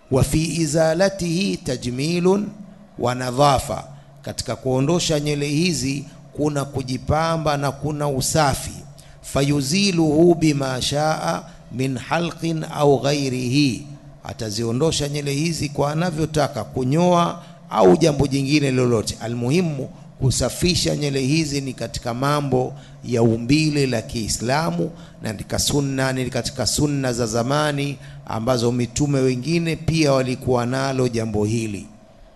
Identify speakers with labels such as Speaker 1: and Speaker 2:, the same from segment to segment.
Speaker 1: wa fi izalatihi tajmilun wa nadhafa katika kuondosha nywele hizi kuna kujipamba na kuna usafi fayuziluhu bima shaa min halqin au ghairihi ataziondosha nywele hizi kwa anavyotaka kunyoa au jambo jingine lolote almuhimu kusafisha nywele hizi ni katika mambo ya umbile la Kiislamu na katika sunna ni katika sunna za zamani ambazo mitume wengine pia walikuwa nalo jambo hili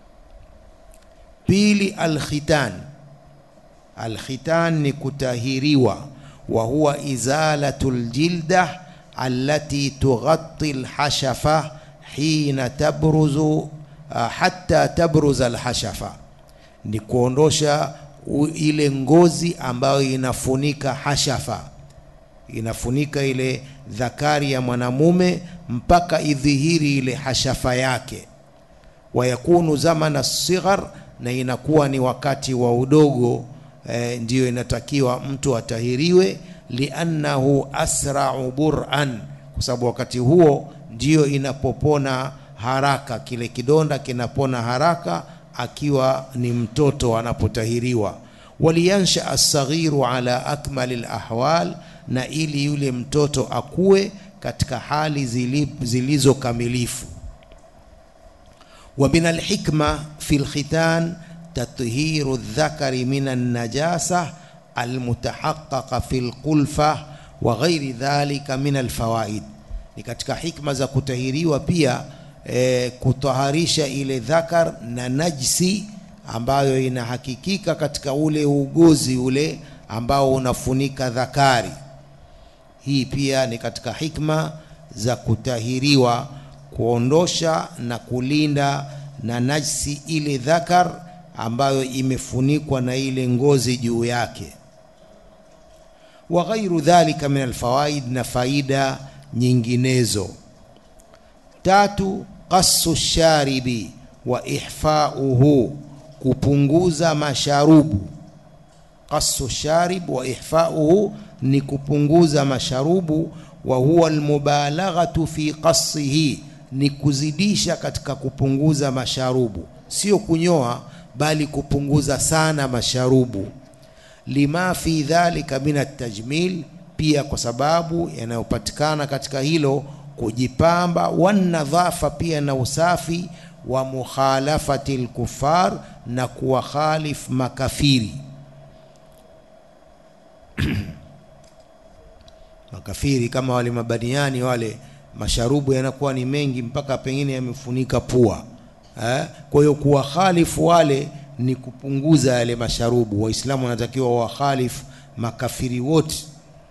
Speaker 1: pili alkhitan alkhitan ni kutahiriwa wa huwa izalatul jilda allati tughatti alhashafa hina tabruzu uh, hatta tabruza alhashafa ni kuondosha u- ile ngozi ambayo inafunika hashafa inafunika ile dhakari ya mwanamume mpaka idhihiri ile hashafa yake wayakunu zamana sighar na inakuwa ni wakati wa udogo e, ndiyo inatakiwa mtu atahiriwe liannahu asra'u bur'an kwa sababu wakati huo ndiyo inapopona haraka kile kidonda kinapona haraka akiwa ni mtoto anapotahiriwa waliyansha asaghiru ala akmali lahwal na ili yule mtoto akue katika hali zili- zilizokamilifu ومن الحكمة في الختان تطهير الذكر من النجاسة المتحققة في القلفة وغير ذلك من الفوائد ni katika hikma za kutahiriwa pia e, kutaharisha ile dhakar na najsi ambayo inahakikika katika ule ugozi ule ambao unafunika dhakari hii pia ni katika hikma za kutahiriwa kuondosha na kulinda na najsi ile dhakar ambayo imefunikwa na ile ngozi juu yake wa ghairu dhalika min alfawaid na faida nyinginezo tatu qassu sharibi wa ihfauhu kupunguza masharubu qassu sharib wa ihfauhu ni kupunguza masharubu wa huwa almubalaghatu fi qassihi ni kuzidisha katika kupunguza masharubu sio kunyoa bali kupunguza sana masharubu lima fi dhalika min atajmil pia kwa sababu yanayopatikana katika hilo kujipamba wanadhafa pia na usafi wa mukhalafati lkufar na kuwakhalif makafiri makafiri kama wale mabaniani wale masharubu yanakuwa ni mengi mpaka pengine yamefunika pua eh? kwa hiyo kuwakhalifu wale ni kupunguza yale masharubu waislamu wanatakiwa wakhalifu makafiri wote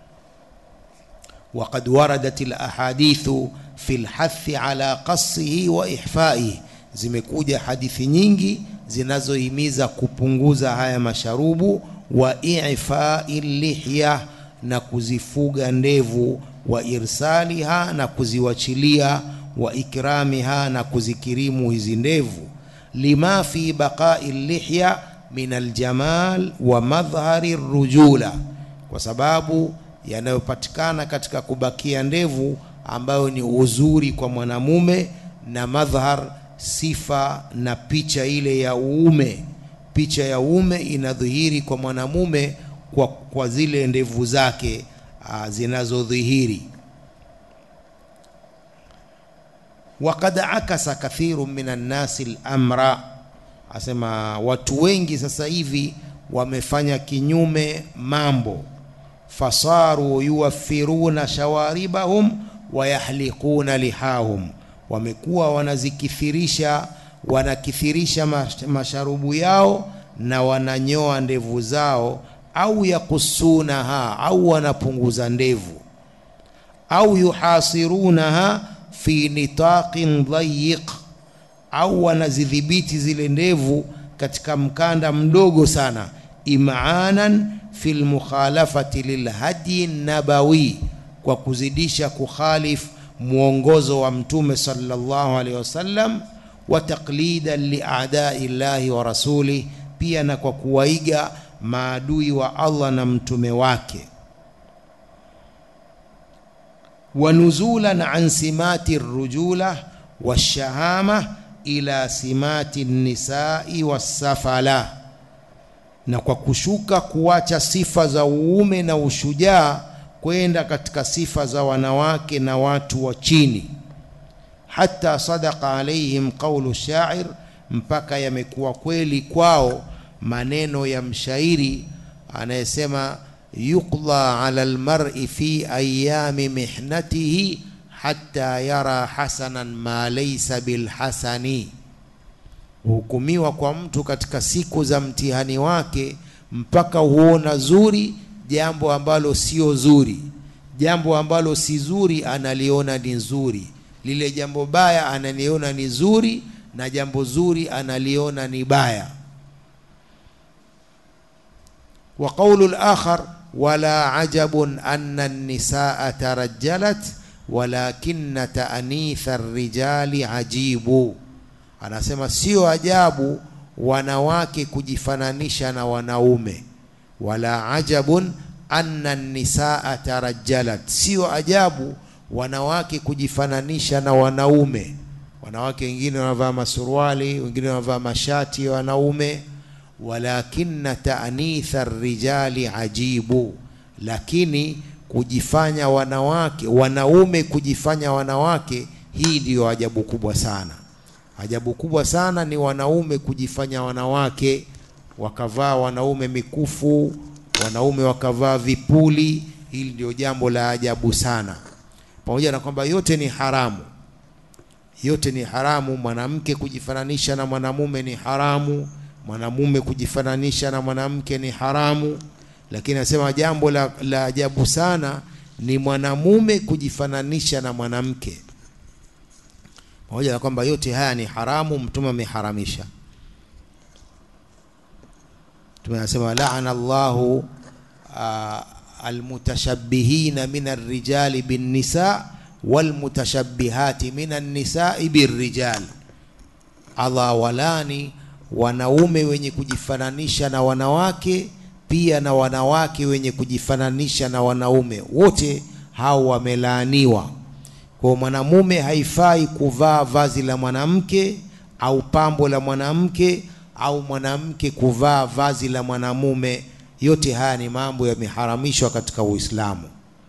Speaker 1: وقد وردت الأحاديث في الحث على قصه وإحفائه zimekuja hadithi nyingi zinazohimiza kupunguza haya masharubu wa ifai lihya na kuzifuga ndevu wa irsaliha na kuziwachilia wa ikramiha na kuzikirimu hizi ndevu lima fi baqai lihya min aljamal wa madhhari rujula kwa sababu yanayopatikana katika kubakia ndevu ambayo ni uzuri kwa mwanamume na madhhar sifa na picha ile ya uume picha ya uume inadhihiri kwa mwanamume kwa, kwa zile ndevu zake ah, zinazodhihiri وقد عكس كثير من الناس الأمر asema watu wengi sasa hivi wamefanya kinyume mambo fasaru yuwaffiruna shawaribahum wayahliquna lihahum wamekuwa wanazikithirisha wanakithirisha mash- masharubu yao na wananyoa ndevu zao au yakusunaha au wanapunguza ndevu au yuhasirunaha fi nitaqin dhayiq au wanazidhibiti zile ndevu katika mkanda mdogo sana imaanan fi lmukhalafati lilhadi nabawi kwa kuzidisha kukhalif mwongozo wa mtume sallallahu alaihi wasallam wa taqlidan liadai llahi wa rasulih pia na kwa kuwaiga maadui wa Allah na mtume wake wa nuzulan an simati rujula washahama ila simati nisai wassafala na kwa kushuka kuacha sifa za uume na ushujaa kwenda katika sifa za wanawake na watu wa chini hata sadaqa alaihim qaulu shair mpaka yamekuwa kweli kwao maneno ya mshairi anayesema yuqda ala almar'i fi ayami mihnatihi hatta yara hasanan ma laysa bilhasani hukumiwa kwa mtu katika siku za mtihani wake mpaka huona zuri jambo ambalo sio zuri jambo ambalo si zuri analiona ni zuri lile jambo baya analiona ni zuri na jambo zuri analiona ni baya wa qawlu al-akhar wala ajabun anna an-nisaa tarajjalat walakinna ta'nitha ar-rijali ajibu anasema sio ajabu wanawake kujifananisha na wanaume wala ajabun anna nisaa tarajjalat sio ajabu wanawake kujifananisha na wanaume wanawake wengine wanavaa masuruali wengine wanavaa mashati ya wanaume walakinna ta'nitha rijali ajibu lakini kujifanya wanawake wanaume kujifanya wanawake hii ndiyo ajabu kubwa sana ajabu kubwa sana ni wanaume kujifanya wanawake wakavaa wanaume mikufu wanaume wakavaa vipuli hili ndio jambo la ajabu sana pamoja na kwamba yote ni haramu yote ni haramu mwanamke kujifananisha na mwanamume ni haramu mwanamume kujifananisha na mwanamke ni haramu lakini anasema jambo la, la ajabu sana ni mwanamume kujifananisha na mwanamke pamoja na kwamba yote haya ni haramu mtume ameharamisha mtume anasema laana Allahu almutashabbihina min arrijali binnisa walmutashabbihati min annisai birrijal Allah walani wanaume wenye kujifananisha na wanawake pia na wanawake wenye kujifananisha na wanaume wote hao wamelaaniwa kwa mwanamume haifai kuvaa vazi la mwanamke au pambo la mwanamke au mwanamke kuvaa vazi la mwanamume yote haya ni mambo yameharamishwa katika Uislamu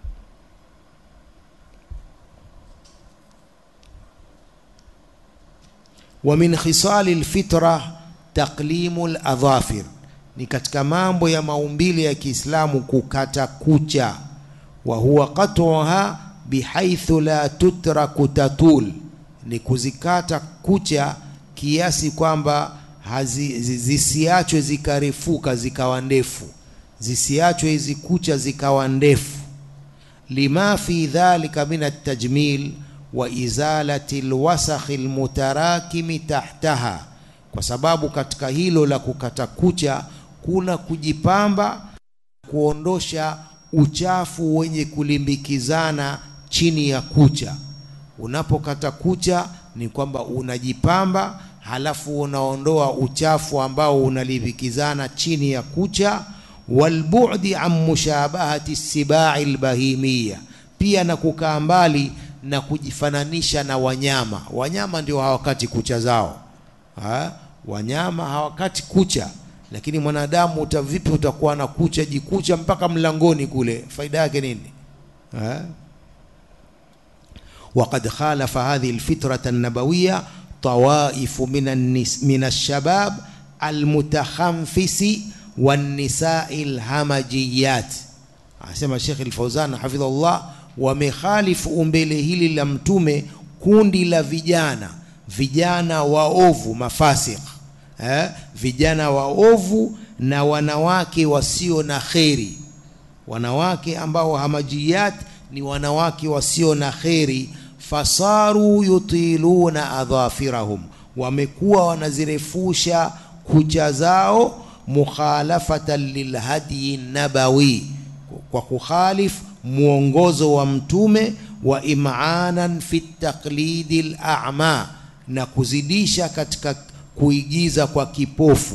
Speaker 1: wa min khisali alfitra taqlimu aladhafir ni katika mambo ya maumbile ya Kiislamu kukata kucha wa huwa qat'uha bihaithu la tutraku tatul ni kuzikata kucha kiasi kwamba zisiachwe zikarefuka zikawa ndefu zisiachwe hizi kucha zikawa ndefu lima fi dhalika min at-tajmil wa izalati alwasakhi almutarakimi tahtaha kwa sababu katika hilo la kukata kucha kuna kujipamba kuondosha uchafu wenye kulimbikizana chini ya kucha unapokata kucha ni kwamba unajipamba halafu unaondoa uchafu ambao unalimbikizana chini ya kucha walbu'di an mushabahati sibai albahimia pia na kukaa mbali na kujifananisha na wanyama wanyama ndio hawakati kucha zao ha? wanyama hawakati kucha lakini mwanadamu uta vipi utakuwa na kucha jikucha mpaka mlangoni kule faida yake nini ha? وقد خالف هذه الفطرة النبوية طوائف من النس من الشباب المتخنفس والنساء الهمجيات asema Sheikh Al-Fauzan hafidhahullah wamekhalifu umbele hili la mtume kundi la vijana vijana waovu mafasik eh? vijana waovu na wanawake wasio na kheri wanawake ambao hamajiyat ni wanawake wasio na kheri fasaru yutiluna adhafirahum wamekuwa wanazirefusha kucha zao mukhalafatan lilhadyi nabawi kwa kukhalif mwongozo wa mtume wa imanan fi taqlidi al-a'ma na kuzidisha katika kuigiza kwa kipofu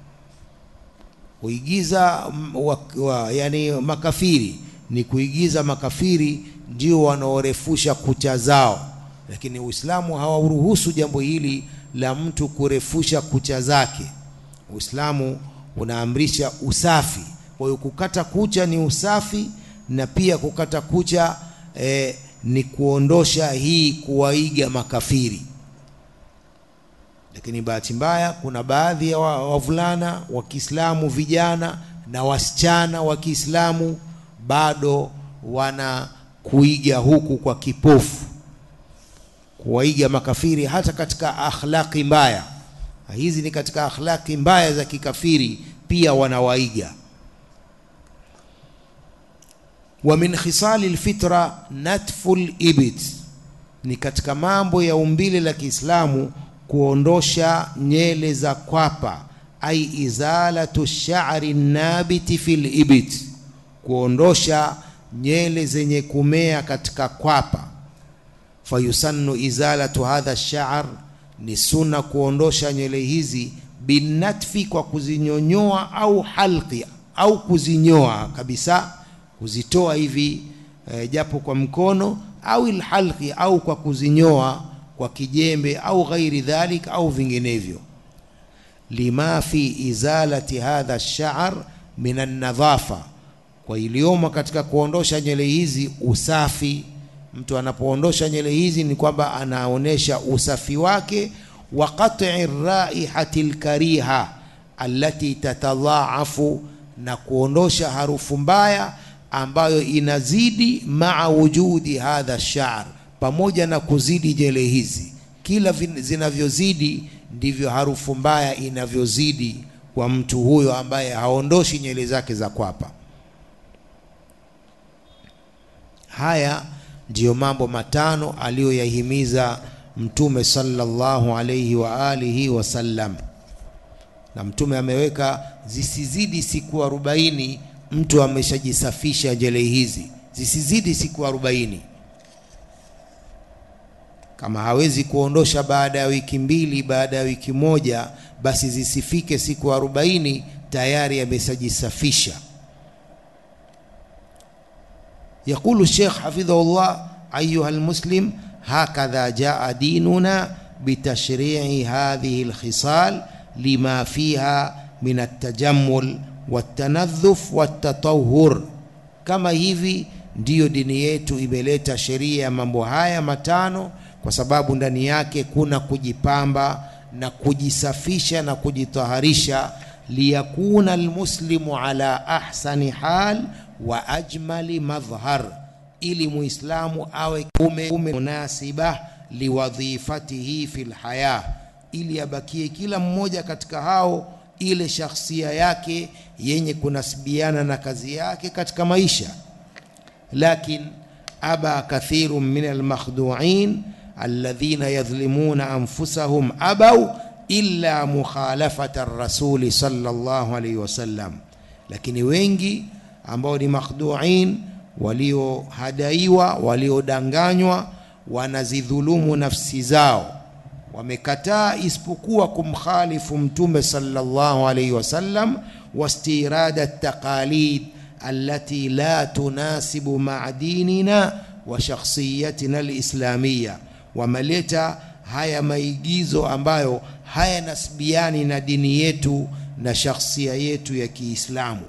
Speaker 1: kuigiza wa, wa, yani makafiri ni kuigiza makafiri ndio wanaorefusha kucha zao lakini Uislamu hawauruhusu jambo hili la mtu kurefusha kucha zake. Uislamu unaamrisha usafi. Kwa hiyo kukata kucha ni usafi, na pia kukata kucha eh, ni kuondosha hii kuwaiga makafiri. Lakini bahati mbaya, kuna baadhi ya wavulana wa Kiislamu vijana na wasichana wa Kiislamu bado wana kuiga huku kwa kipofu, kuwaiga makafiri hata katika akhlaqi mbaya. Hizi ni katika akhlaqi mbaya za kikafiri, pia wanawaiga. Wa min khisali lfitra natfu libit, ni katika mambo ya umbile la Kiislamu kuondosha nyele za kwapa, ai izalatu sha'ri nabiti fil ibit, kuondosha nyele zenye kumea katika kwapa. Fayusannu izalatu hadha sha'r, ni sunna kuondosha nywele hizi binatfi, kwa kuzinyonyoa au halqi, au kuzinyoa kabisa, kuzitoa hivi e, japo kwa mkono au ilhalqi, au kwa kuzinyoa kwa kijembe au ghairi dhalik au vinginevyo. Lima fi izalati hadha ash-sha'r min an-nadhafa, kwa iliyomo katika kuondosha nywele hizi usafi. Mtu anapoondosha nywele hizi ni kwamba anaonesha usafi wake, wa qat'i raihati al-kariha allati tatadhaafu, na kuondosha harufu mbaya ambayo inazidi maa wujudi hadha ash-sha'r pamoja na kuzidi nywele hizi, kila zinavyozidi ndivyo harufu mbaya inavyozidi kwa mtu huyo ambaye haondoshi nywele zake za kwapa. Haya ndiyo mambo matano aliyoyahimiza Mtume sallallahu alayhi wa alihi wasallam, na Mtume ameweka zisizidi siku arobaini mtu ameshajisafisha nywele hizi, zisizidi siku arobaini kama hawezi kuondosha baada ya wiki mbili, baada ya wiki moja, basi zisifike siku arobaini tayari ameshajisafisha. Yaqulu Sheikh hafidhahullah, ayuha almuslim hakadha jaa dinuna bitashri'i hadhihi alkhisal lima fiha min altajammul waltanadhuf waltatahhur, kama hivi ndiyo dini yetu imeleta sheria ya mambo haya matano kwa sababu ndani yake kuna kujipamba na kujisafisha na kujitaharisha, liyakuna almuslimu ala ahsani hal wa ajmali madhhar, ili muislamu awe kume munasiba liwadhifatihi fil haya, ili abakie kila mmoja katika hao ile shakhsia yake yenye kunasibiana na kazi yake katika maisha. Lakin aba kathirun min almakhdu'in alladhina yadhlimuna anfusahum abau illa mukhalafata rasuli sallallahu alayhi wasallam, lakini wengi ambao ni makhduin, waliohadaiwa, waliodanganywa, wanazidhulumu nafsi zao, wamekataa isipokuwa kumkhalifu Mtume sallallahu alayhi wasallam, wastirada taqalid allati la tunasibu maa dinina wa shakhsiyatina alislamia wameleta haya maigizo ambayo hayanasibiani na dini yetu na shakhsia yetu ya Kiislamu.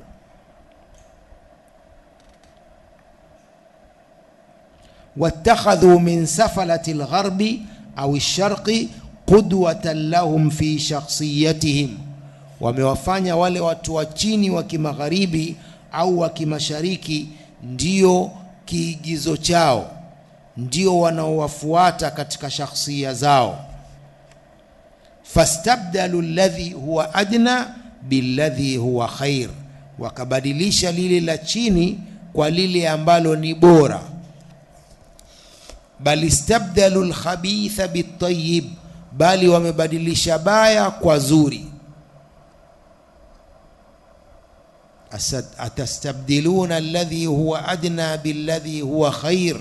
Speaker 1: wattakhadhu min safalati lgharbi au lsharqi qudwatan lahum fi shakhsiyatihim, wamewafanya wale watu wa chini wa kimagharibi au wa kimashariki ndio kiigizo chao ndio wanaowafuata katika shakhsia zao. fastabdalu alladhi huwa adna billadhi huwa khair, wakabadilisha lile la chini kwa lile ambalo ni bora. bal istabdalu alkhabitha bitayib, bali wamebadilisha baya kwa zuri. atastabdiluna alladhi huwa adna billadhi huwa khair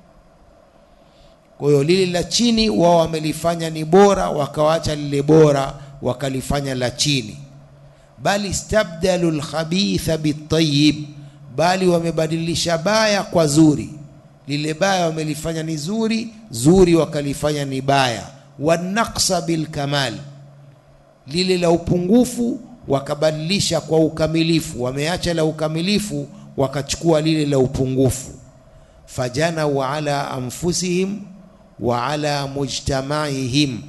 Speaker 1: kwa hiyo lile la chini wao wamelifanya ni bora, wakawacha lile bora wakalifanya la chini. Bali istabdalu lkhabitha bitayib, bali wamebadilisha baya kwa zuri. lile baya wamelifanya ni zuri, zuri wakalifanya ni baya. Wanaqsa bilkamal, lile la upungufu wakabadilisha kwa ukamilifu, wameacha la ukamilifu wakachukua lile la upungufu. Fajanau ala anfusihim wa ala mujtamaihim,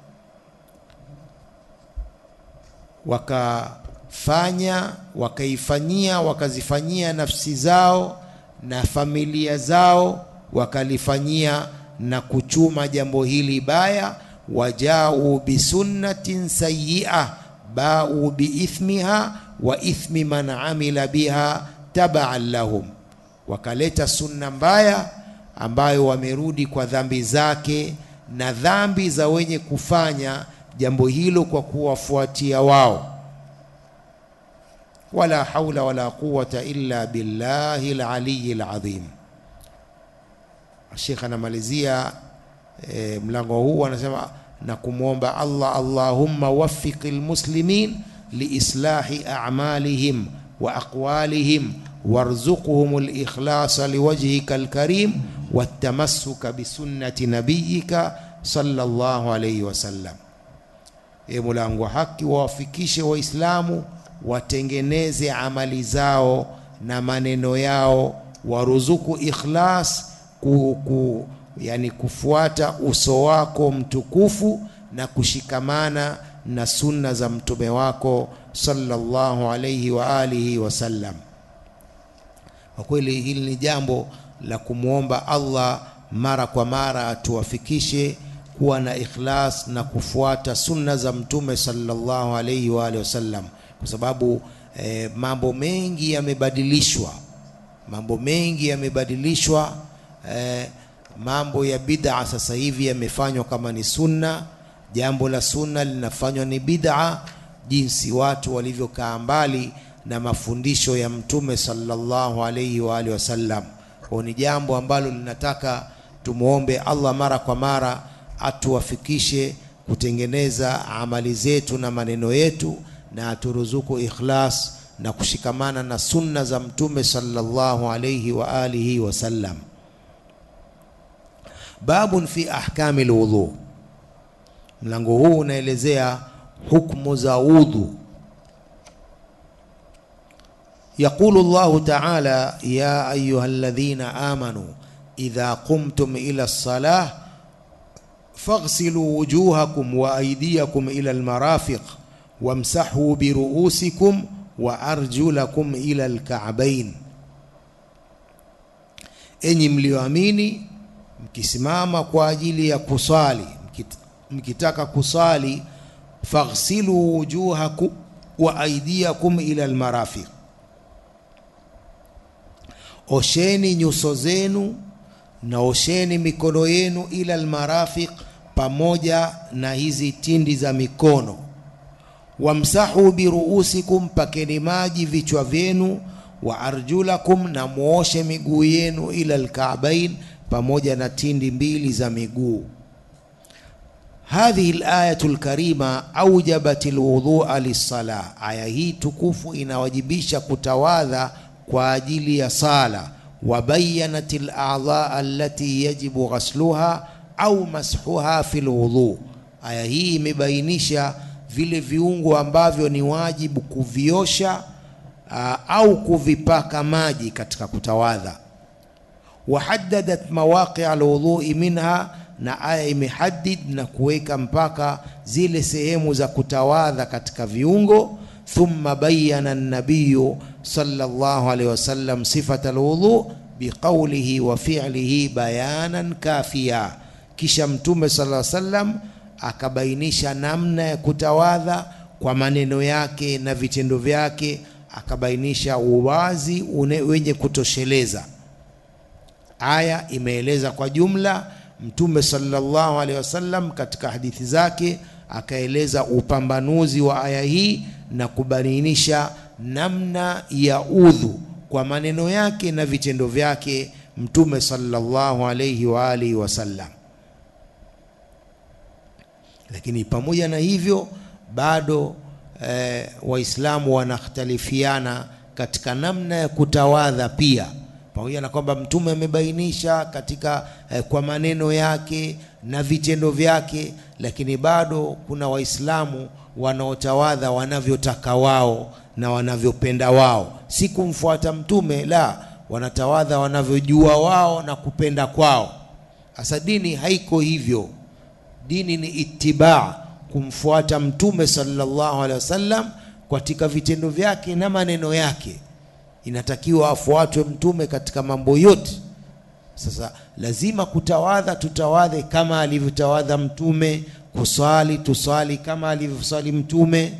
Speaker 1: wakafanya wakaifanyia wakazifanyia nafsi zao na familia zao wakalifanyia na kuchuma jambo hili baya. Wajau bisunnatin sayyi'a bau biithmiha wa ithmi man amila biha tabaan lahum, wakaleta sunna mbaya ambayo wamerudi kwa dhambi zake na dhambi za wenye kufanya jambo hilo kwa kuwafuatia wao. Wala haula wala quwata illa billahi alaliyi alazim. Sheikh anamalizia e, mlango huu anasema na kumwomba Allah, Allahumma waffiqi lmuslimin liislahi a'malihim wa aqwalihim warzuqhum likhlasa liwajhika alkarim watamassuka bisunnati nabiyika sallallahu alayhi wasallam. E Mola wa haki, wawafikishe Waislamu watengeneze amali zao na maneno yao, waruzuku ikhlas ku, ku, yani kufuata uso wako mtukufu na kushikamana na sunna za mtume wako sallallahu alayhi wa alihi wasallam. Kwa kweli hili ni jambo la kumwomba Allah mara kwa mara atuwafikishe kuwa na ikhlas na kufuata sunna za mtume sallallahu alayhi wa alihi wasallam, kwa sababu eh, mambo mengi yamebadilishwa, mambo mengi yamebadilishwa eh, mambo ya bid'a sasa hivi yamefanywa kama ni sunna. Jambo la sunna linafanywa ni bid'a, jinsi watu walivyokaa mbali na mafundisho ya mtume sallallahu alayhi wa alihi wasallam. Kwa ni jambo ambalo linataka tumwombe Allah mara kwa mara atuwafikishe kutengeneza amali zetu na maneno yetu, na aturuzuku ikhlas na kushikamana na sunna za mtume sallallahu alayhi wa alihi wasallam. Babun fi ahkami lwudhu, mlango huu unaelezea hukmu za udhu. Yaqulu Allahu ta'ala ya ayuha alladhina amanu idha qumtum ila lsalah faghsilu wujuhakum wa aydiyakum ila almarafiq wamsahu biruusikum wa arjulakum ila alka'bayn, enyi mlioamini mkisimama kwa ajili ya kusali, mkitaka kusali, faghsilu wujuhakum wa aydiyakum ila almarafiq, osheni nyuso zenu na osheni mikono yenu, ila almarafiq, pamoja na hizi tindi za mikono. Wamsahu biruusikum, pakeni maji vichwa vyenu. Wa arjulakum, na muoshe miguu yenu, ila alka'bain pamoja na tindi mbili za miguu. Hadhihi alayatu lkarima aujabat lwudhua lissala, aya hii tukufu inawajibisha kutawadha kwa ajili ya sala. Wabayanat ladhaa allati yajibu ghasluha au mashuha fi lwudhu, aya hii imebainisha vile viungo ambavyo ni wajibu kuviosha aa, au kuvipaka maji katika kutawadha wahaddadat mawaqi alwudhui minha, na aya imehadid na kuweka mpaka zile sehemu za kutawadha katika viungo. Thumma bayyana an-nabiy sallallahu alayhi wasallam sifata alwudhu biqawlihi wa fi'lihi bayanan kafiya, kisha Mtume sallallahu alayhi wasallam akabainisha namna ya kutawadha kwa maneno yake na vitendo vyake, akabainisha uwazi wenye kutosheleza. Aya imeeleza kwa jumla. Mtume sallallahu alaihi wasallam katika hadithi zake akaeleza upambanuzi wa aya hii na kubainisha namna ya udhu kwa maneno yake na vitendo vyake Mtume sallallahu alaihi wa alihi wasallam. Lakini pamoja na hivyo bado eh, Waislamu wanakhtalifiana katika namna ya kutawadha pia pamoja na kwamba mtume amebainisha katika eh, kwa maneno yake na vitendo vyake, lakini bado kuna Waislamu wanaotawadha wanavyotaka wao na wanavyopenda wao, si kumfuata mtume, la, wanatawadha wanavyojua wao na kupenda kwao. Sasa dini haiko hivyo. Dini ni itibaa, kumfuata mtume sallallahu alaihi wasallam katika vitendo vyake na maneno yake. Inatakiwa afuatwe mtume katika mambo yote. Sasa lazima kutawadha, tutawadhe kama alivyotawadha mtume, kuswali tuswali kama alivyoswali mtume.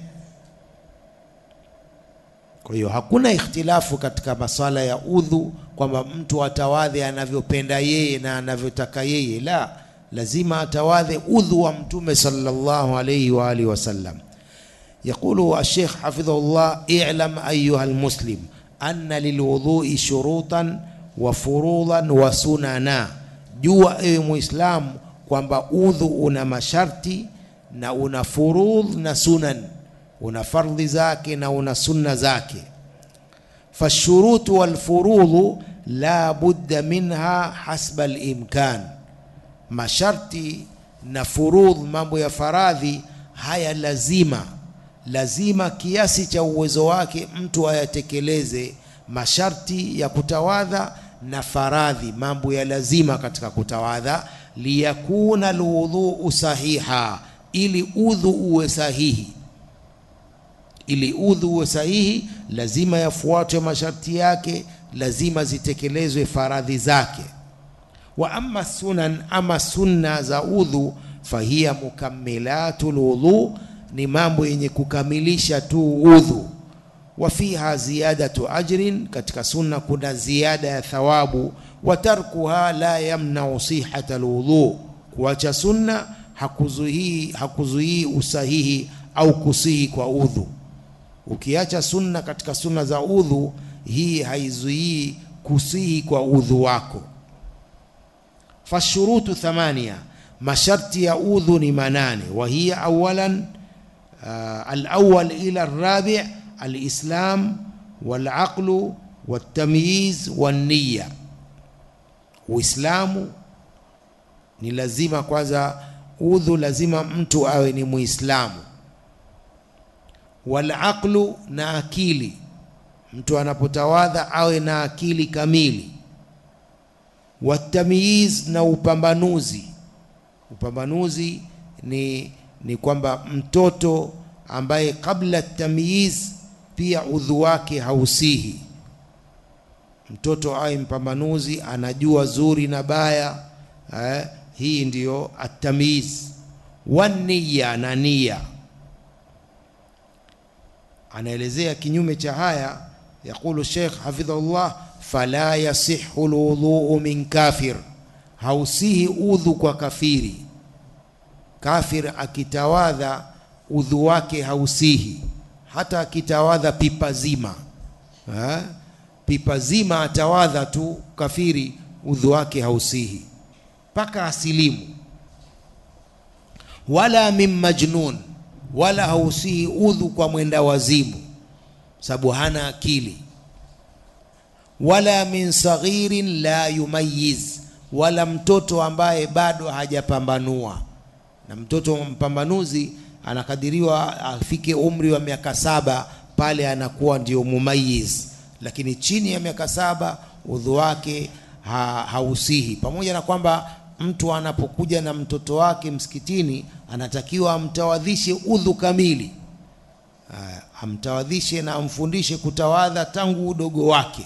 Speaker 1: Kwa hiyo hakuna ikhtilafu katika maswala ya udhu kwamba mtu atawadhe anavyopenda yeye na anavyotaka yeye, la, lazima atawadhe udhu wa mtume sallallahu alayhi wa alihi wasallam. Yaqulu Sheikh hafidhahullah, i'lam ayuha almuslim anna lilwudhui shurutan wa furudan wa sunana, jua ewe Muislamu kwamba udhu una masharti na una furudh na sunan, una fardhi zake na una sunna zake. Fashurutu walfurudhu la budda minha hasba alimkan, masharti na furudh, mambo ya faradhi haya lazima lazima kiasi cha uwezo wake mtu ayatekeleze masharti ya kutawadha na faradhi, mambo ya lazima katika kutawadha, liyakuna alwudhuu sahiha, ili udhu uwe sahihi. Ili udhu uwe sahihi, lazima yafuatwe masharti yake, lazima zitekelezwe faradhi zake. Wa amma sunan, ama sunna za udhu, fahiya mukammilatu lwudhu ni mambo yenye kukamilisha tu udhu. Wa fiha ziyadatu ajrin, katika sunna kuna ziada ya thawabu. Wa tarkuha la yamnau sihata alwudhu, kuacha sunna hakuzuii hakuzuii usahihi au kusihi kwa udhu. Ukiacha sunna katika sunna za udhu, hii haizuii kusihi kwa udhu wako. Fashurutu thamania, masharti ya udhu ni manane. Wa hiya awalan Uh, alawal ila rabi alislam walaqlu waltamyiz walniya. Uislamu ni lazima kwanza, udhu lazima mtu awe ni Muislamu. Walaqlu na akili, mtu anapotawadha awe na akili kamili. Watamyiz na upambanuzi, upambanuzi ni ni kwamba mtoto ambaye kabla tamyiz pia udhu wake hausihi. Mtoto awe mpambanuzi, anajua zuri na baya eh, hii ndiyo atamyiz. Waniya na nia, anaelezea kinyume cha haya. Yaqulu Sheikh hafidhahullah, fala yasihu lwudhuu min kafir, hausihi udhu kwa kafiri Kafir akitawadha udhu wake hausihi, hata akitawadha pipa zima ha? pipa zima atawadha tu kafiri, udhu wake hausihi mpaka asilimu. Wala min majnun, wala hausihi udhu kwa mwenda wazimu, sababu hana akili. Wala min saghirin la yumayiz, wala mtoto ambaye bado hajapambanua na mtoto mpambanuzi anakadiriwa afike umri wa miaka saba, pale anakuwa ndio mumayiz. Lakini chini ya miaka saba udhu wake ha, hausihi. Pamoja na kwamba mtu anapokuja na mtoto wake msikitini anatakiwa amtawadhishe udhu kamili, amtawadhishe na amfundishe kutawadha tangu udogo wake.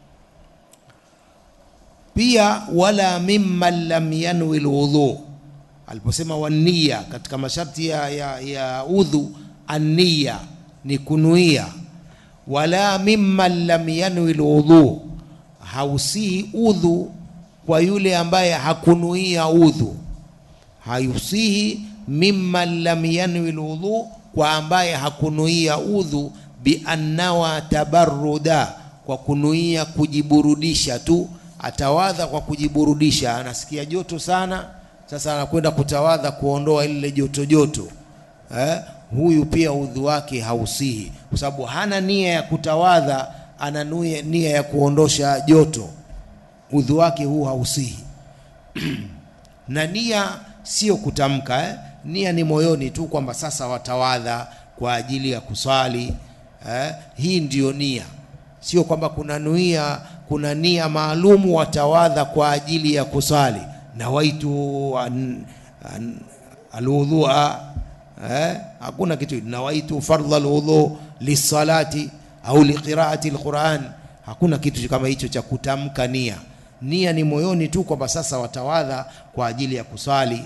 Speaker 1: Pia wala mimman lam yanwi lwudhu aliposema wania katika masharti ya, ya, ya udhu, ania ni kunuia. Wala mimman lam yanwi lwudhu, hausihi udhu kwa yule ambaye hakunuia udhu. Hausihi mimman lam yanwi lwudhu, kwa ambaye hakunuia udhu. Biannawa tabarruda, kwa kunuia kujiburudisha tu, atawadha kwa kujiburudisha, anasikia joto sana sasa anakwenda kutawadha kuondoa lile joto joto eh? Huyu pia udhu wake hausihi, kwa sababu hana nia ya kutawadha, ana nia ya kuondosha joto. udhu wake huu hausihi na nia sio kutamka eh? nia ni moyoni tu kwamba sasa watawadha kwa ajili ya kuswali eh? hii ndiyo nia sio kwamba kuna nuia kuna nia maalumu watawadha kwa ajili ya kuswali nawaitu an, an, alwudhua eh? hakuna kitu nawaitu fardha alwudhu lisalati au liqiraati alquran hakuna kitu kama hicho cha kutamka nia nia ni moyoni tu kwamba sasa watawadha kwa ajili ya kuswali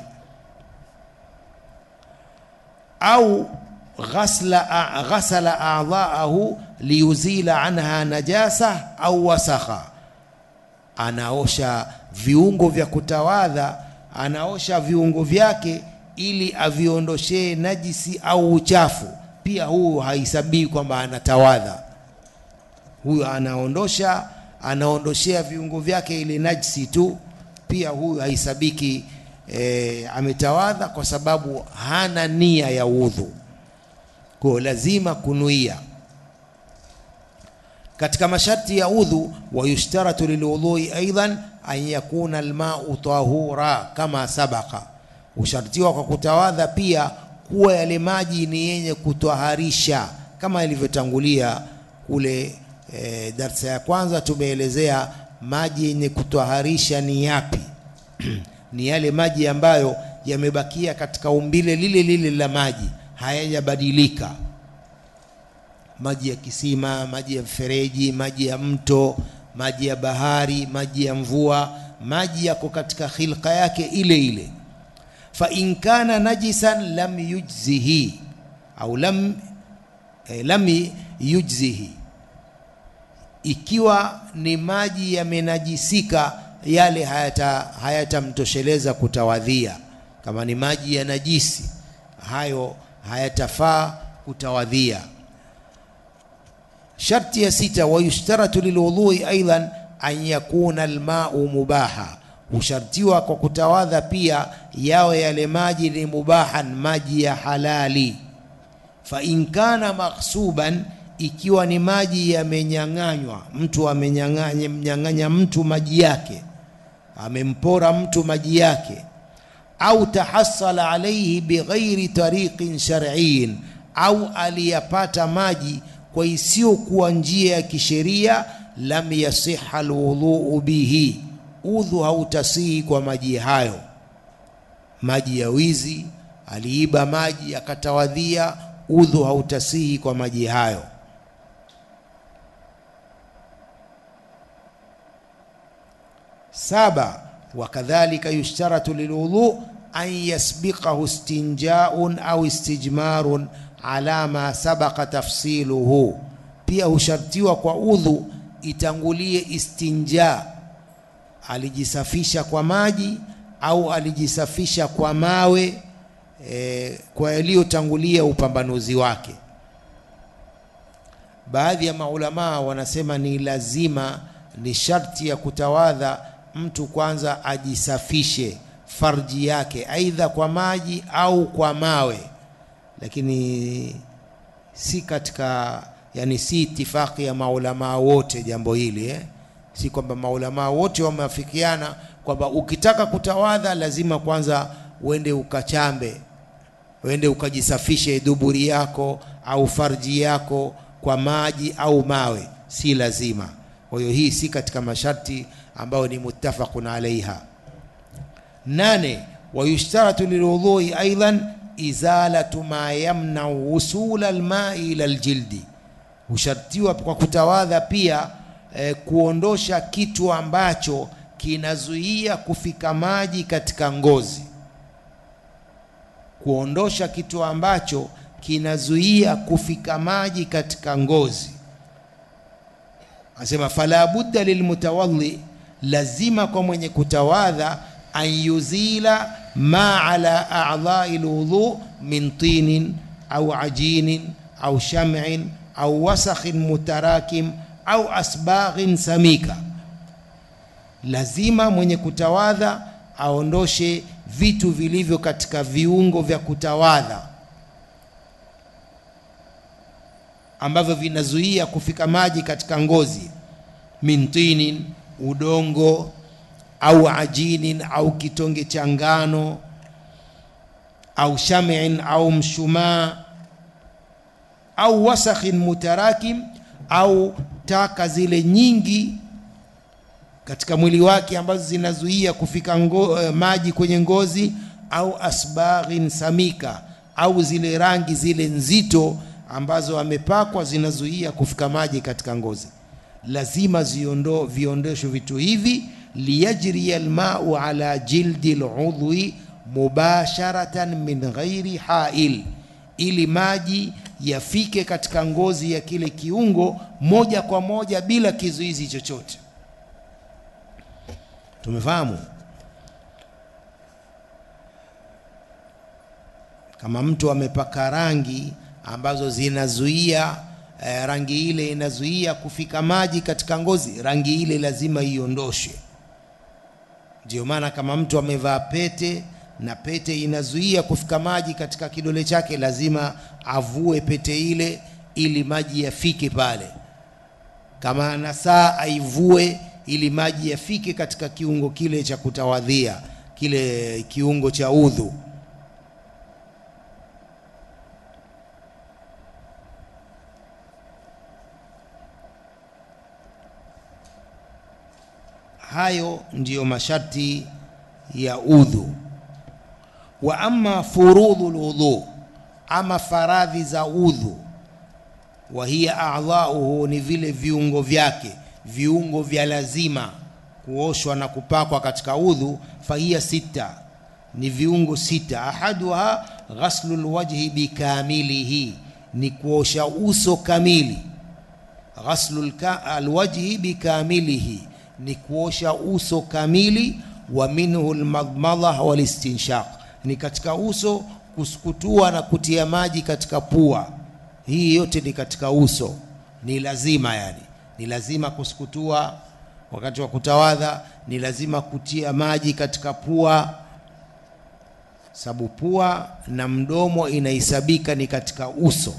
Speaker 1: au ghasla ghasala a'dha'ahu liyuzila anha najasa au wasakha anaosha viungo vya kutawadha anaosha viungo vyake ili aviondoshee najisi au uchafu pia huyu haisabii kwamba anatawadha huyu anaondosha anaondoshea viungo vyake ile najisi tu pia huyu haisabiki e, ametawadha kwa sababu hana nia ya udhu kwa lazima kunuia katika masharti ya udhu wayushtaratu lilwudhui aidan an yakuna almau tahura kama sabaka ushartiwa kwa kutawadha pia kuwa yale maji ni yenye kutwaharisha kama ilivyotangulia kule e, darsa ya kwanza tumeelezea maji yenye kutwaharisha ni yapi ni yale maji ambayo yamebakia katika umbile lile lile la maji hayajabadilika maji ya kisima maji ya mfereji maji ya mto maji ya bahari maji ya mvua maji yako katika khilqa yake ile ile fa in kana najisan lam yujzihi au lam eh, lam yujzihi ikiwa ni maji yamenajisika yale hayata hayatamtosheleza kutawadhia kama ni maji ya najisi hayo hayatafaa kutawadhia sharti ya sita wayushtaratu lilwudhui aidan an yakuna almau mubaha hushartiwa kwa kutawadha pia yawe yale maji ni mubahan maji ya halali fa in kana maghsuban ikiwa ni maji yamenyang'anywa mtu amenyang'anya mnyang'anya mtu maji yake amempora mtu maji yake au tahassala alayhi bighairi tariqin shar'iyyin au aliyapata maji kwa isiyokuwa njia ya kisheria lam yasiha alwudhu bihi udhu hautasihi kwa maji hayo maji ya wizi aliiba maji akatawadhia udhu hautasihi kwa maji hayo saba wakadhalika yushtaratu lilwudhu an yasbiqahu istinjaun au istijmarun ala ma sabaqa tafsiluhu pia hushartiwa kwa udhu itangulie istinja alijisafisha kwa maji au alijisafisha kwa mawe e, kwa yaliyotangulia upambanuzi wake baadhi ya maulamaa wanasema ni lazima ni sharti ya kutawadha mtu kwanza ajisafishe farji yake aidha kwa maji au kwa mawe lakini si katika yani si itifaki ya maulamaa wote jambo hili eh? si kwamba maulamaa wote wameafikiana kwamba ukitaka kutawadha lazima kwanza uende ukachambe uende ukajisafishe duburi yako au farji yako kwa maji au mawe si lazima kwa hiyo hii si katika masharti ambayo ni muttafaqun alaiha nane wayushtaratu lilwudhui aidan izalatu ma yamnau wusula almai ila aljildi hushartiwa kwa kutawadha pia eh, kuondosha kitu ambacho kinazuia kufika maji katika ngozi kuondosha kitu ambacho kinazuia kufika maji katika ngozi asema fala budda lilmutawadhi lazima kwa mwenye kutawadha an yuzila ma ala a'dha'i alwudu min tinin au ajinin au sham'in au wasakhin mutarakim au asbaghin samika lazima mwenye kutawadha aondoshe vitu vilivyo katika viungo vya kutawadha ambavyo vinazuia kufika maji katika ngozi min tinin udongo au ajinin au kitonge cha ngano au shamin au mshumaa au wasakhin mutarakim au taka zile nyingi katika mwili wake ambazo zinazuia kufika ngo, uh, maji kwenye ngozi au asbaghin samika au zile rangi zile nzito ambazo amepakwa zinazuia kufika maji katika ngozi lazima ziondo viondoshwe vitu hivi liyajriya almau ala jildi ludhui mubasharatan min ghairi hail ili maji yafike katika ngozi ya kile kiungo moja kwa moja bila kizuizi chochote tumefahamu kama mtu amepaka rangi ambazo zinazuia eh, rangi ile inazuia kufika maji katika ngozi rangi ile lazima iondoshwe ndio maana kama mtu amevaa pete na pete inazuia kufika maji katika kidole chake lazima avue pete ile ili maji yafike pale kama ana saa aivue ili maji yafike katika kiungo kile cha kutawadhia kile kiungo cha udhu hayo ndiyo masharti ya udhu wa amma furudhu lwudhu ama faradhi za udhu wa hiya a'dha'uhu ni vile viungo vyake viungo vya lazima kuoshwa na kupakwa katika udhu fahiya sita ni viungo sita ahaduha ghaslu lwajhi bikamilihi ni kuosha uso kamili ghaslu alwajhi bikamilihi ni kuosha uso kamili wa minhu almadmadha walistinshaq ni katika uso kusukutua na kutia maji katika pua hii yote ni katika uso ni lazima yani ni lazima kusukutua wakati wa kutawadha ni lazima kutia maji katika pua sababu pua na mdomo inahesabika ni katika uso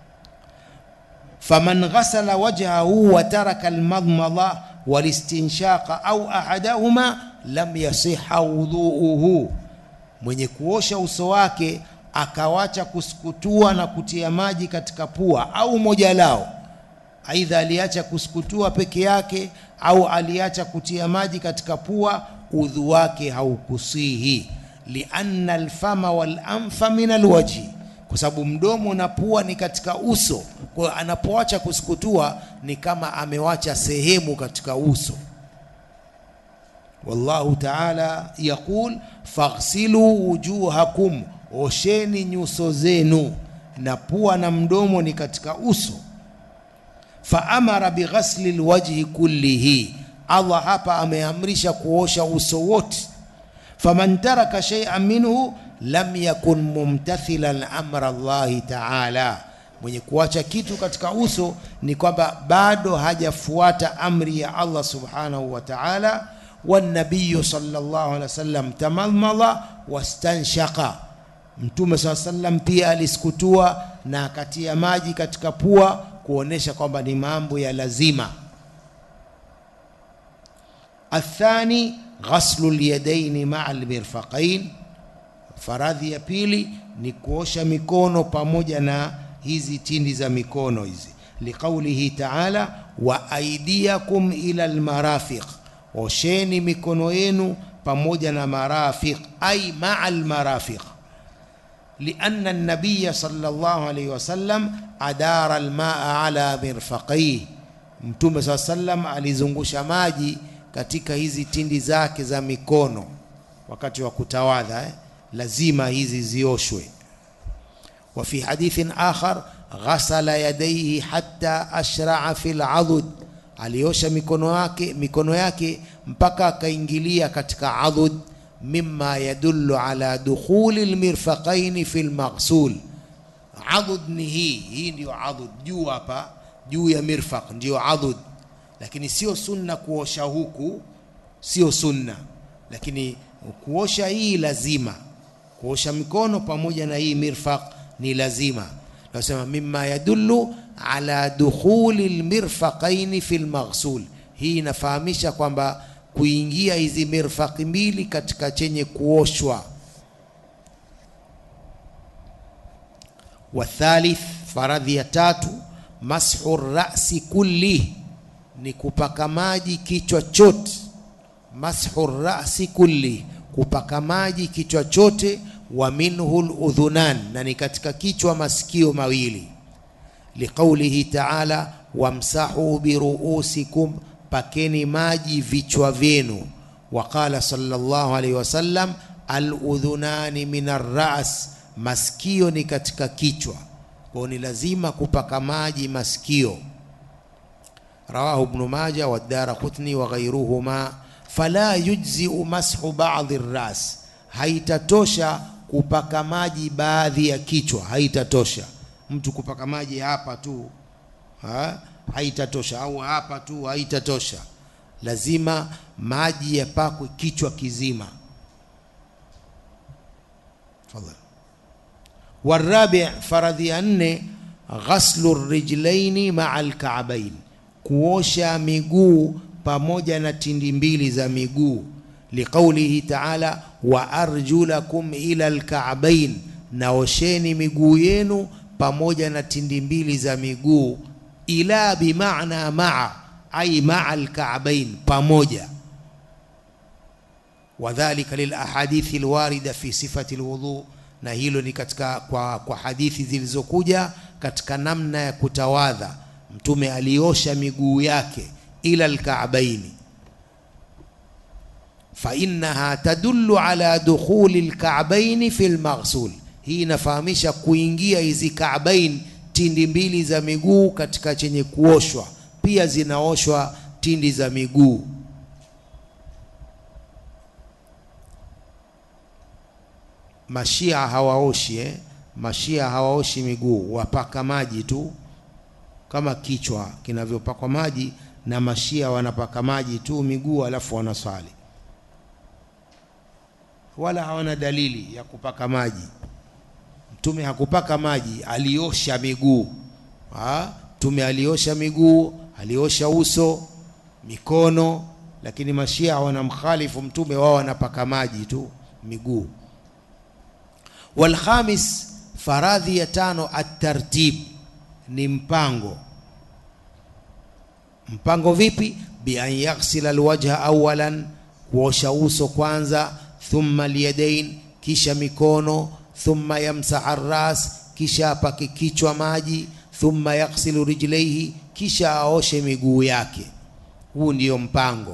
Speaker 1: faman ghasala wajhahu wa taraka almadmadha walistinshaqa au ahadahuma lam yasiha wudhuuhu mwenye kuosha uso wake akawacha kusukutua na kutia maji katika pua au moja lao aidha aliacha kusukutua peke yake au aliacha kutia maji katika pua udhu wake haukusihi lianna alfama walanfa min alwajhi kwa sababu mdomo na pua ni katika uso kwa hiyo anapoacha kusukutua ni kama amewacha sehemu katika uso wallahu taala yaqul faghsilu wujuhakum osheni nyuso zenu na pua na mdomo ni katika uso faamara bighasli lwajhi kullihi allah hapa ameamrisha kuosha uso wote faman taraka shay'an minhu lam yakun mumtathilan amra llahi taala mwenye kuacha kitu katika uso ni kwamba bado hajafuata amri ya allah subhanahu wa taala والنبي صلى الله عليه وسلم تمضمض واستنشق mtume saa sallam pia alisukutua na akatia maji katika pua kuonesha kwamba ni mambo ya lazima athani ghaslu lyadaini maa lmirfaqain faradhi ya pili ni kuosha mikono pamoja na hizi tindi za mikono hizi liqaulihi taala wa aidiakum ila lmarafiq osheni mikono yenu pamoja na marafiq ay maa almarafiq لأن النبي صلى الله عليه وسلم أدار الماء على مرفقيه Mtume saa sallam alizungusha maji katika hizi tindi zake za mikono wakati wa kutawadha eh? lazima hizi zioshwe wa fi hadithin akhar ghasala yadayhi hatta ashraa fi ladud aliosha mikono yake mikono yake mpaka akaingilia katika adud mimma yadullu ala dukhuli lmirfaqaini fi lmaghsul adud ni hii hii ndio adud juu hapa juu ya mirfaq ndio adud lakini sio sunna kuosha huku sio sunna lakini kuosha hii lazima kuosha mikono pamoja na hii mirfaq ni lazima nasema mimma yadullu ala dukhuli lmirfaqaini fi lmaghsul hii inafahamisha kwamba kuingia hizi mirfaqi mbili katika chenye kuoshwa wathalith faradhi ya tatu mashu rasi kulli ni kupaka maji kichwa chote mashu rasi kulli kupaka maji kichwa chote wa minhu ludhunan na ni katika kichwa masikio mawili liqaulihi taala wamsahu biruusikum pakeni maji vichwa vyenu waqala sallallahu alaihi wasallam aludhunani min arras masikio ni katika kichwa kwao ni lazima kupaka maji masikio rawahu ibnu maja wadara qutni wa ghairuhuma fala yujziu mashu badi ras haitatosha kupaka maji baadhi ya kichwa haitatosha mtu kupaka maji hapa tu ha? haitatosha au hapa tu haitatosha lazima maji yapakwe kichwa kizima tafadhali warabi faradhi ya nne ghaslu rijlaini maa alkaabain kuosha miguu pamoja na tindi mbili za miguu liqaulihi taala wa arjulakum ila alkaabain naosheni miguu yenu pamoja na tindi mbili za miguu ila bimaana maa ai maa alkaabain pamoja wadhalika lilahadithi lwarida fi sifati lwudhu na hilo ni katika kwa, kwa hadithi zilizokuja katika namna ya kutawadha mtume aliosha miguu yake ila alkaabaini fainaha tadullu ala dukhuli lkaabaini fi lmaghsul hii inafahamisha kuingia hizi kaabain tindi mbili za miguu katika chenye kuoshwa pia zinaoshwa tindi za miguu mashia hawaoshi eh? mashia hawaoshi miguu wapaka maji tu kama kichwa kinavyopakwa maji na mashia wanapaka maji tu miguu alafu wanaswali wala hawana dalili ya kupaka maji mtume hakupaka maji aliosha miguu ha? mtume aliosha miguu aliosha uso mikono lakini mashia wanamkhalifu mtume wao wanapaka maji tu miguu walkhamis faradhi ya tano atartib ni mpango mpango vipi bian yaghsila alwajha awalan kuosha uso kwanza thumma alyadain kisha mikono thumma yamsaha ras kisha apake kichwa maji thumma yaghsilu rijlaihi kisha aoshe miguu yake huu ndiyo mpango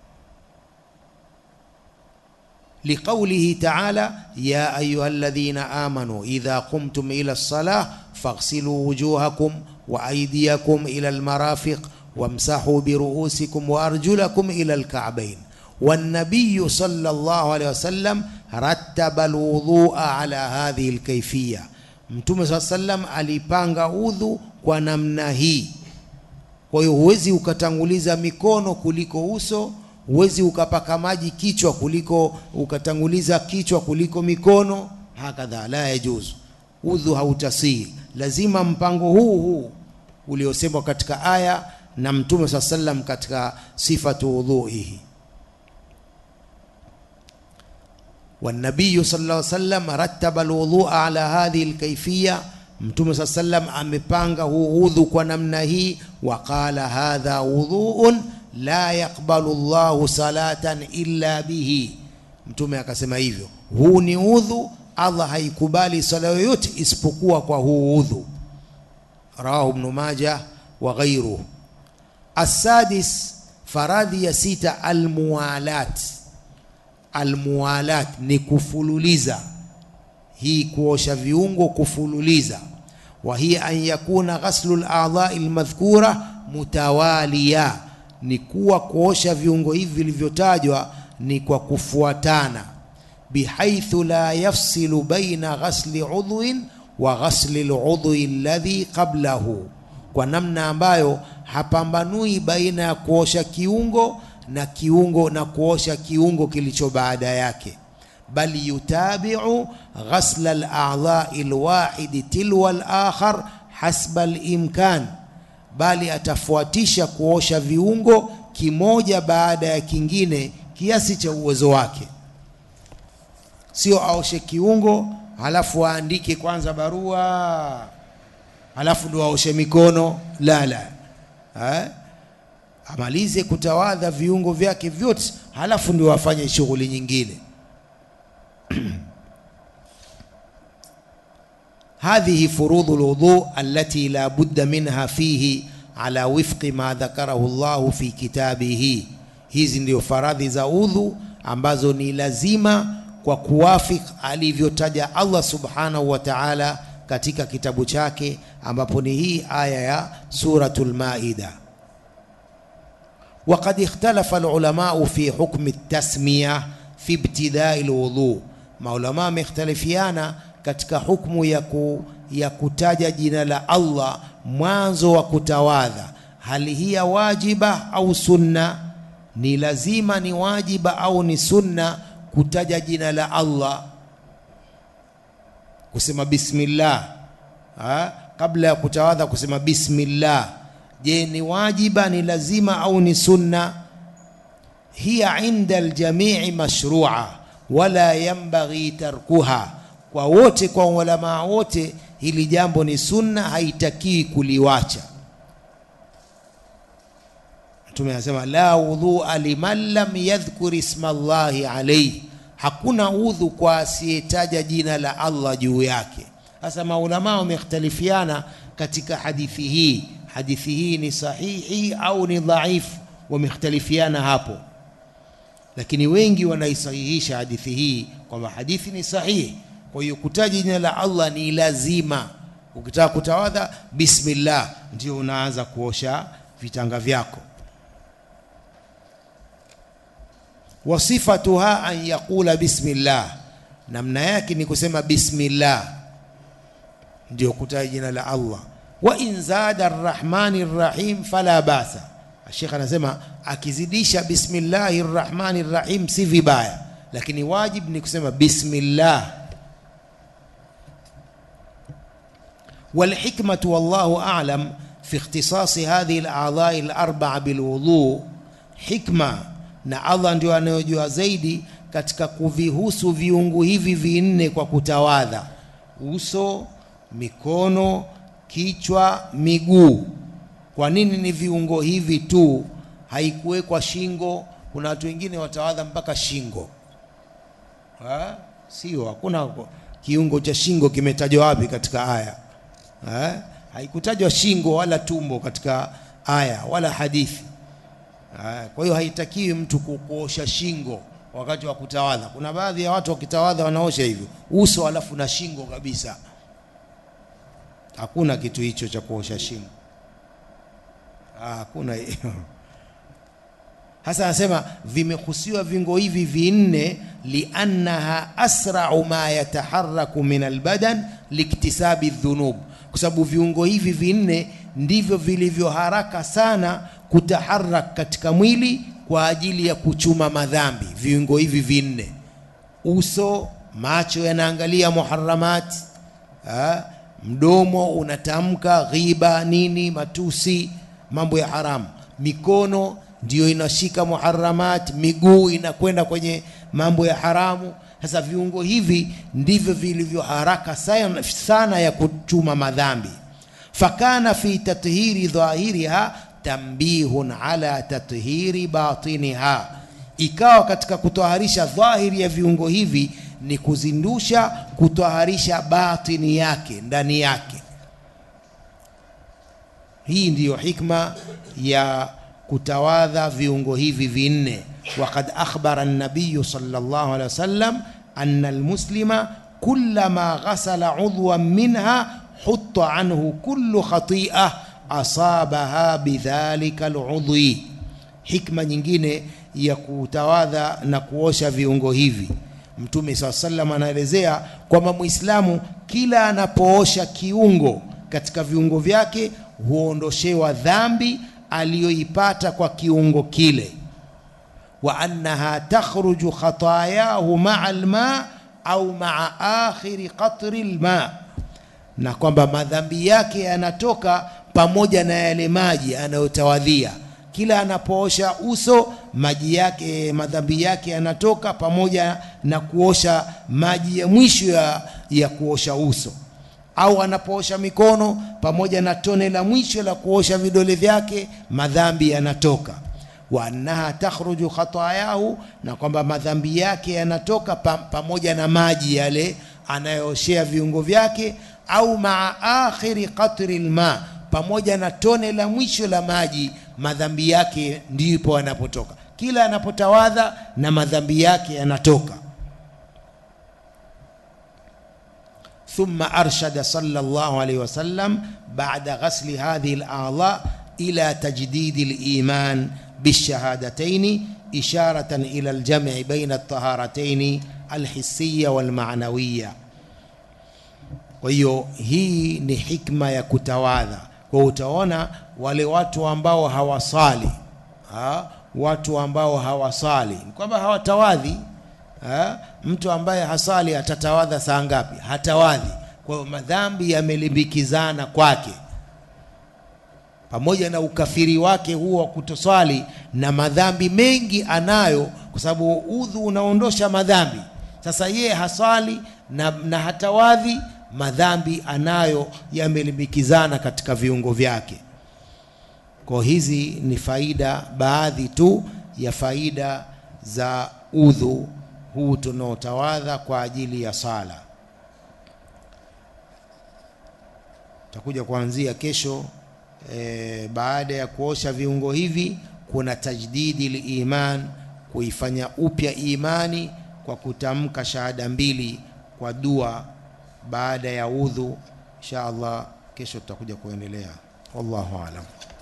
Speaker 1: لقوله تعالى يا أيها الذين آمنوا إذا قمتم إلى الصلاة فاغسلوا وجوهكم وأيديكم إلى المرافق وامسحوا برؤوسكم وأرجلكم إلى الكعبين والنبي صلى الله عليه وسلم رتب الوضوء على هذه الكيفية mtume saa sallam alipanga udhu kwa namna hii kwa hiyo huwezi ukatanguliza mikono kuliko uso huwezi ukapaka maji kichwa kuliko ukatanguliza kichwa kuliko mikono hakadha la yajuzu udhu hautasihi lazima mpango huu huu uliosemwa katika aya na mtume saa sallam katika sifatu udhuihi والنبي صلى الله عليه وسلم رتب الوضوء على هذه الكيفية mtume saa sallam amepanga huu udhu kwa namna hii waqala hadha wudhuun la yaqbalu llahu salatan illa bihi mtume akasema hivyo huu ni udhu allah haikubali sala yoyote isipokuwa kwa huu udhu rawahu ibnu maja wa ghairuhu assadis faradhi ya sita almuwalat almuwalat ni kufululiza hii kuosha viungo kufululiza wa hiya an yakuna ghaslu ladhai almadhkura mutawaliya ni kuwa kuosha viungo hivi vilivyotajwa ni kwa kufuatana bihaithu la yafsilu baina ghasli udhuin wa ghasli ludhui alladhi qablahu kwa namna ambayo hapambanui baina ya kuosha kiungo na kiungo na kuosha kiungo kilicho baada yake bal yutabiu ghasla al-a'dha'i al-wahid tilwa al-akhar hasba al-imkan bali atafuatisha kuosha viungo kimoja baada ya kingine kiasi cha uwezo wake sio aoshe kiungo halafu aandike kwanza barua halafu ndo aoshe mikono la la ha? amalize kutawadha viungo vyake vyote halafu ndio afanye shughuli nyingine هذه فروض الوضوء التي لا بد منها فيه على وفق ما ذكره الله في كتابه hizi ndio faradhi za udhu ambazo ni lazima kwa kuwafik alivyotaja Allah subhanahu wa ta'ala katika kitabu chake ambapo ni hii aya ya suratul maida وقد اختلف العلماء في حكم التسمية في ابتداء الوضوء maulama wamekhtalifiana katika hukmu ya, ku, ya kutaja jina la Allah mwanzo wa kutawadha hali hiya wajiba au sunna ni lazima ni wajiba au ni sunna kutaja jina la Allah kusema bismillah ha? kabla ya kutawadha kusema bismillah je ni wajiba ni lazima au ni sunna hiya inda aljamii mashrua wala yambaghi tarkuha kwa wote kwa ulamaa wote hili jambo ni sunna haitakiwi kuliwacha mtume anasema la wudhua liman lam yadhkur isma llahi alayhi hakuna udhu kwa asiyetaja jina la Allah juu yake sasa maulama wamekhtalifiana katika hadithi hii hadithi hii ni sahihi au ni dhaifu wamekhtalifiana hapo lakini wengi wanaisahihisha hadithi hii kwamba hadithi ni sahihi kwa hiyo kutaja jina la Allah ni lazima ukitaka kutawadha bismillah ndio unaanza kuosha vitanga vyako wasifatuha an yaqula bismillah namna yake ni kusema bismillah ndio kutaja jina la Allah wa in zada arrahmani rrahim fala basa Sheikh anasema akizidisha bismillahi rrahmani rrahim si vibaya lakini wajib ni kusema bismillah والحكمة والله أعلم في اختصاص هذه الأعضاء الأربعة بالوضوء حكمة na Allah ndio anayojua zaidi katika kuvihusu viungu hivi vinne kwa kutawadha uso mikono kichwa miguu kwa nini ni viungo hivi tu haikuwekwa shingo kuna watu wengine watawadha mpaka shingo ha? sio hakuna kiungo cha shingo kimetajwa wapi katika aya ha? haikutajwa shingo wala tumbo katika aya wala hadithi ha? kwa hiyo haitakiwi mtu kuosha shingo wakati wa kutawadha kuna baadhi ya watu wakitawadha wanaosha hivyo uso alafu na shingo kabisa hakuna kitu hicho cha kuosha shingo hakuna hiyo hasa anasema vimehusiwa vingo hivi vinne liannaha asrau ma yataharaku min albadan liktisabi dhunub kwa sababu viungo hivi vinne ndivyo vilivyo haraka sana kutaharak katika mwili kwa ajili ya kuchuma madhambi viungo hivi vinne uso macho yanaangalia muharamat ha? mdomo unatamka ghiba nini matusi mambo ya haramu mikono ndiyo inashika muharamat miguu inakwenda kwenye mambo ya haramu sasa viungo hivi ndivyo vilivyo haraka sana, sana ya kuchuma madhambi fakana fi tathiri dhahiriha tambihun ala tathiri batiniha ikawa katika kutoharisha dhahiri ya viungo hivi ni kuzindusha kutoharisha batini yake ndani yake hii ndiyo hikma ya kutawadha viungo hivi vinne وقد أخبر النبي صلى الله عليه وسلم أن المسلم كلما غسل عضوا منها حط عنه كل خطيئة أصابها بذلك العضو حكمة nyingine ya kutawadha na kuosha viungo hivi mtume saa salam anaelezea kwamba mwislamu kila anapoosha kiungo katika viungo vyake huondoshewa dhambi aliyoipata kwa kiungo kile wa annaha takhruju khatayahu maa alma au maa akhiri qatri lma na kwamba madhambi yake yanatoka pamoja na yale maji anayotawadhia kila anapoosha uso maji yake madhambi yake yanatoka pamoja na kuosha maji ya mwisho ya, ya kuosha uso au anapoosha mikono pamoja na tone la mwisho la kuosha vidole vyake madhambi yanatoka wa annaha takhruju khatayahu na kwamba madhambi yake yanatoka pa, pamoja na maji yale anayooshea viungo vyake au maa akhiri qatri lma pamoja na tone la mwisho la maji madhambi yake ndipo yanapotoka kila anapotawadha na madhambi yake yanatoka ثم أرشد صلى الله عليه وسلم بعد غسل هذه الأعضاء إلى تجديد الإيمان بالشهادتين إشارة إلى الجمع بين الطهارتين الحسية والمعنوية kwa hiyo hii ni hikma ya kutawadha kwa utaona wale watu ambao hawasali ha? watu ambao hawasali ni kwamba hawatawadhi ha? mtu ambaye hasali atatawadha saa ngapi hatawadhi kwa hiyo madhambi yamelimbikizana kwake pamoja na ukafiri wake huo wa kutoswali na madhambi mengi anayo kwa sababu udhu unaondosha madhambi sasa yeye haswali na, na hatawadhi madhambi anayo yamelimbikizana katika viungo vyake kwa hizi ni faida baadhi tu ya faida za udhu huu tunaotawadha kwa ajili ya sala takuja kuanzia kesho e, baada ya kuosha viungo hivi kuna tajdidi liman kuifanya upya imani kwa kutamka shahada mbili kwa dua baada ya udhu insha allah kesho tutakuja kuendelea wallahu alam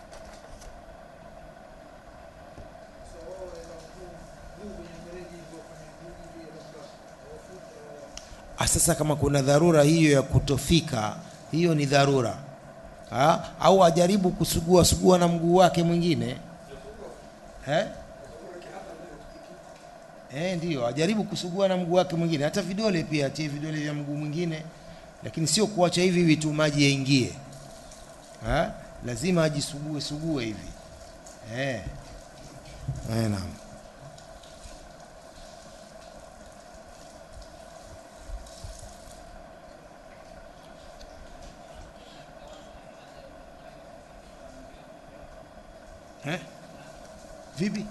Speaker 1: Ah, sasa kama kuna dharura hiyo ya kutofika hiyo ni dharura ha? au ajaribu kusugua sugua na mguu wake mwingine eh? Eh, ndiyo ajaribu kusugua na mguu wake mwingine hata vidole pia atie vidole vya mguu mwingine lakini sio kuacha hivi hivi tu maji yaingie ha? lazima ajisugue sugue hivi eh. Eh, naam eh? vipi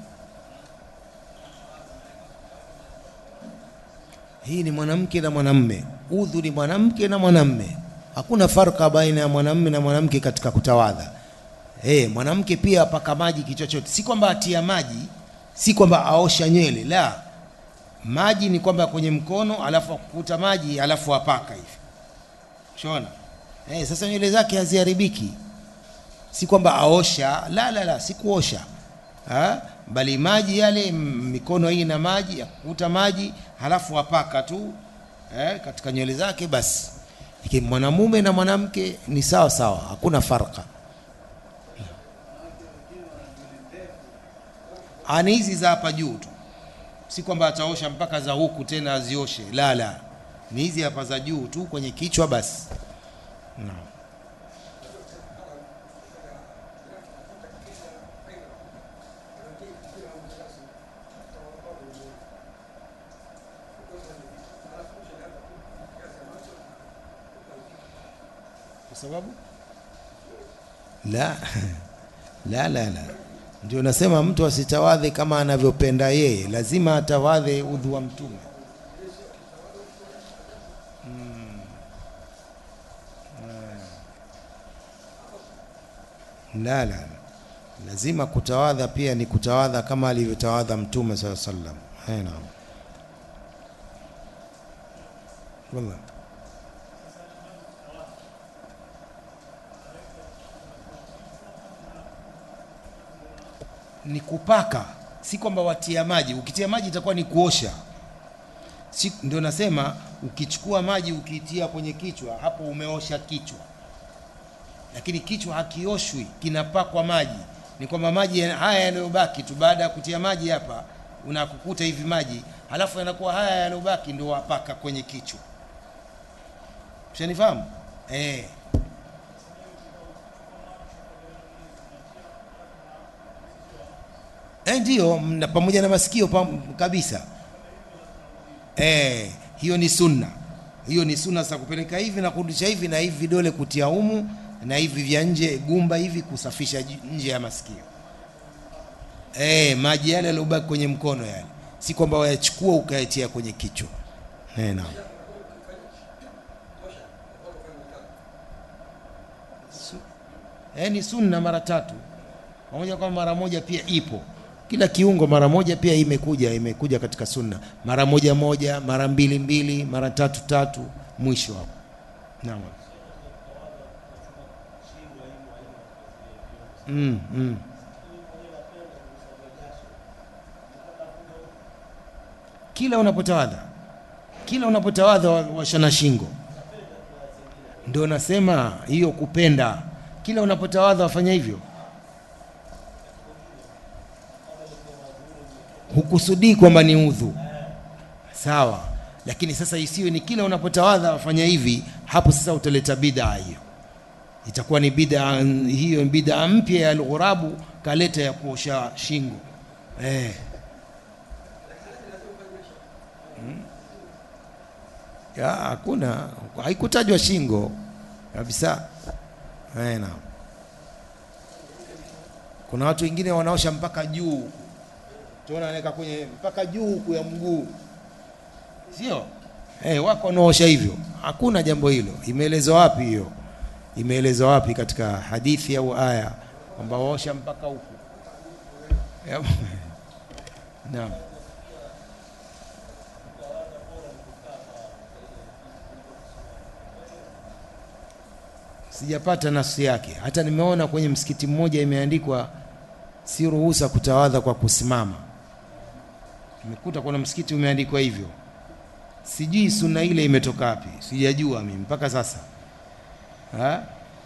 Speaker 1: hii ni mwanamke na mwanamme udhu ni mwanamke na mwanamme hakuna farka baina ya mwanamme na mwanamke katika kutawadha hey, mwanamke pia apaka maji kichwa chote si kwamba atia maji si kwamba aosha nywele la maji ni kwamba kwenye mkono alafu akukuta maji alafu apaka hivi shona hey, sasa nywele zake haziharibiki si kwamba aosha la la la si kuosha ha? bali maji yale mikono hii na maji akukuta maji halafu apaka tu eh, katika nywele zake basi lakini mwanamume na mwanamke ni sawa sawa hakuna farka ani hizi za hapa juu tu si kwamba ataosha mpaka za huku tena azioshe la la ni hizi hapa za juu tu kwenye kichwa basi no. kwa sababu la la la la ndio nasema mtu asitawadhe kama anavyopenda yeye lazima atawadhe udhu wa mtume mm. la la lazima kutawadha pia ni kutawadha kama alivyotawadha mtume saa sallam naam wallahi ni kupaka si kwamba watia maji ukitia maji itakuwa ni kuosha si, ndio nasema ukichukua maji ukiitia kwenye kichwa hapo umeosha kichwa lakini kichwa hakioshwi kinapakwa maji ni kwamba maji haya yanayobaki tu baada ya kutia maji hapa unakukuta hivi maji halafu yanakuwa haya yanayobaki ndio wapaka kwenye kichwa ushanifahamu eh eh, ndio mna- pamoja na masikio pam, kabisa eh, hiyo ni sunna hiyo ni sunna za kupeleka hivi na kurudisha hivi na hivi vidole kutia humu na hivi vya nje gumba hivi kusafisha ji- nje ya masikio eh, maji yale yaliyobaki kwenye mkono yale si kwamba wayachukua ukayatia kwenye kichwa eh, naam eh, ni sunna mara tatu pamoja kwamba mara moja pia ipo kila kiungo mara moja pia imekuja imekuja katika sunna mara moja moja mara mbili mbili mara tatu tatu mwisho hapo naam mm, mm. kila unapotawadha kila unapotawadha wa- washana shingo ndio nasema hiyo kupenda kila unapotawadha wafanya hivyo hukusudii kwamba ni udhu sawa lakini sasa isiwe ni kila unapotawadha wafanya hivi hapo sasa utaleta bid'a hiyo itakuwa ni bid'a hiyo ni bid'a mpya ya alghurabu kaleta ya kuosha shingo eh. Hmm? ya hakuna haikutajwa shingo kabisa eh, naam kuna watu wengine wanaosha mpaka juu huku tuona anaweka kwenye mpaka juu huku ya mguu sio eh, wako wanaosha hivyo hakuna jambo hilo imeelezwa wapi hiyo imeelezwa wapi katika hadithi au aya kwamba waosha mpaka huku Ya- naam sijapata nafsi yake hata nimeona kwenye msikiti mmoja imeandikwa si ruhusa kutawadha kwa kusimama nimekuta kuna msikiti umeandikwa hivyo sijui sunna ile imetoka wapi sijajua mimi mpaka sasa ha?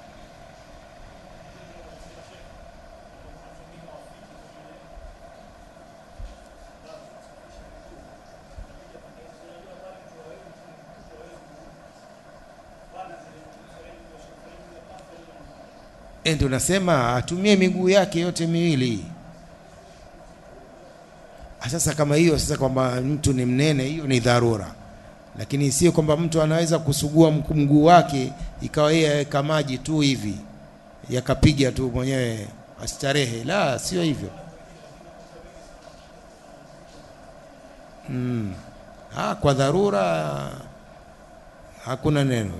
Speaker 1: Eh, ndio nasema atumie miguu yake yote miwili. Ah, Sasa kama hiyo sasa kwamba mtu ni mnene, hiyo ni dharura, lakini sio kwamba mtu anaweza kusugua mku- mguu wake ikawa yeye aweka maji tu hivi yakapiga tu mwenyewe astarehe. La, sio hivyo. Mm. Ah, kwa dharura hakuna neno.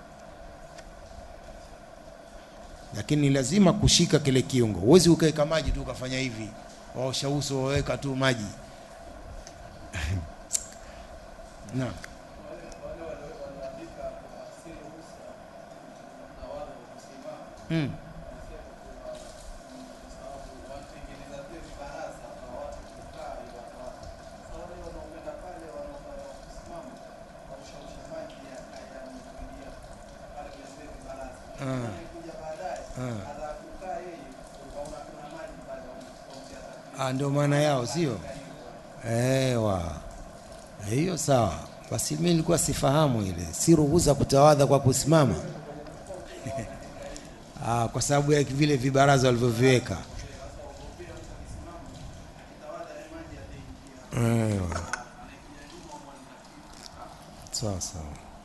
Speaker 1: lakini ni lazima kushika kile kiungo. Huwezi ukaweka maji tu ukafanya hivi, waosha uso waweka tu maji naam. Mm. Ah. Ah, ndio maana yao sio? Ewa, hiyo sawa. Basi mimi nilikuwa sifahamu ile, si ruhusa kutawadha kwa kusimama ah, kwa sababu ya vile vibaraza walivyoviweka. Ewa. Sawa sawa.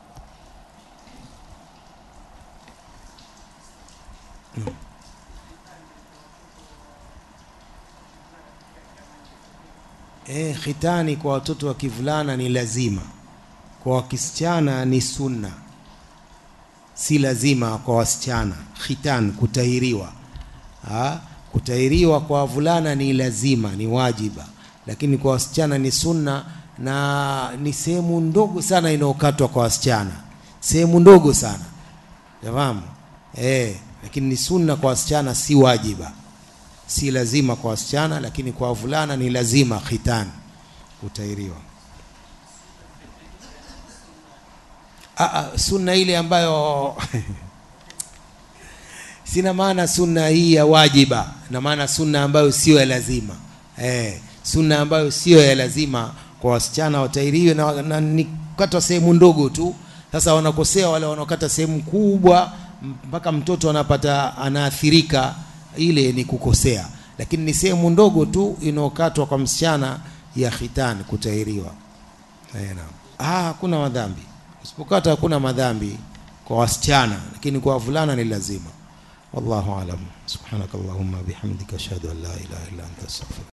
Speaker 1: E, khitani kwa watoto wa kivulana ni lazima, kwa wakisichana ni sunna, si lazima kwa wasichana. Khitan, kutahiriwa. Ha? Kutahiriwa kwa wavulana ni lazima, ni wajiba, lakini kwa wasichana ni sunna, na ni sehemu ndogo sana inayokatwa kwa wasichana, sehemu ndogo sana, fahamu eh, lakini ni sunna kwa wasichana, si wajiba si lazima kwa wasichana, lakini kwa wavulana ni lazima khitan, kutairiwa. Aa, sunna ile ambayo sina maana sunna hii ya wajiba, na maana sunna ambayo sio ya lazima eh, sunna ambayo sio ya lazima kwa wasichana watairiwe na, na ni kukatwa sehemu ndogo tu. Sasa wanakosea wale wanaokata sehemu kubwa mpaka mtoto anapata anaathirika, ile ni kukosea. lakini ni sehemu ndogo tu inayokatwa kwa msichana ya khitani kutahiriwa. Eh, naam. Ah, hakuna madhambi. Usipokata hakuna madhambi kwa wasichana, lakini kwa wavulana ni lazima. Wallahu alam. Subhanakallahumma bihamdika ashhadu an la ilaha illa anta astaghfiruka